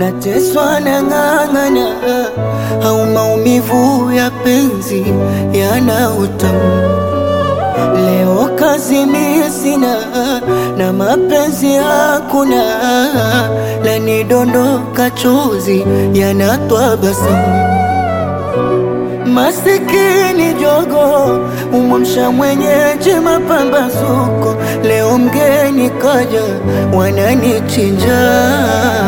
nateswa na ng'ang'ana, au maumivu ya penzi yana utamu. Leo kazi mimi sina na mapenzi hakuna, lanidondoka chozi yanatwa basamu. Masikini jogo umwamsha mwenyeji mapambazuko, leo mgeni kaja wananichinja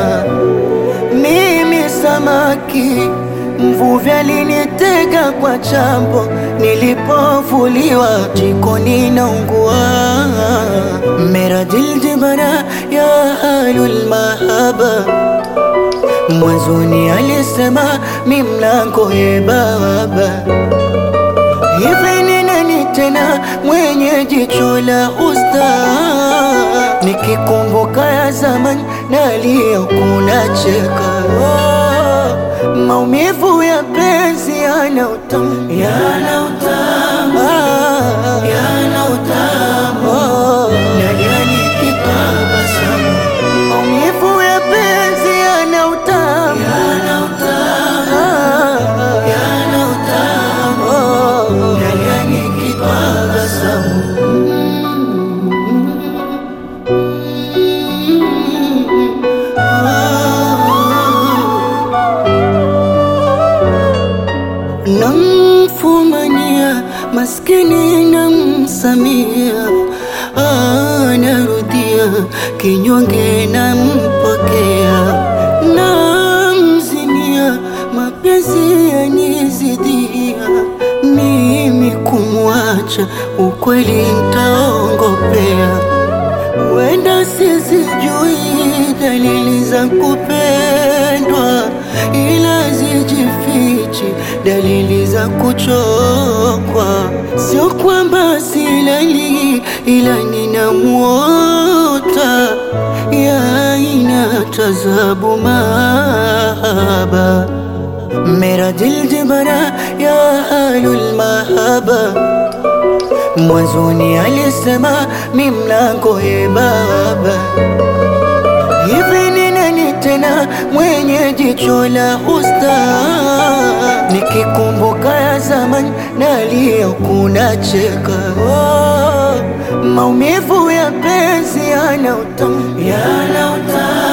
mimi samaki mvuvi alinitega kwa chambo, nilipovuliwa jikoni naungua. Meradil jibana ya ahlul mahaba, mwanzoni alisema mi mlango ye baba. Hivi ni nani tena mwenye jicho la usta? Nikikumbuka ya zamani nalia kuna cheka oh, maumivu ya penzi yana utamu, yana utamu, ah, yana utamu oh, nalia nikitabasamu. Maumivu ya penzi yana utamu, yana utamu, ah, yana utamu oh, nalia nikitabasamu. Namfumania maskini namsamia, anarudia kinyonge nampokea, namzimia mapenzi yanizidia, mimi kumwacha ukweli ntaongopea Wenda sizijui dalili za kupendwa, ila zijifichi dalili za kuchokwa. Sio kwamba silali, ila ninamwota ya aina tazabu mahaba meradil jibana ya ahlul mahaba Mwanzoni alisema mi mlango ye baba. Hivi ni nani tena mwenye jicho la usta? Nikikumbuka ya zamani nalia kuna cheka oh, maumivu ya penzi yana utamu, yana utamu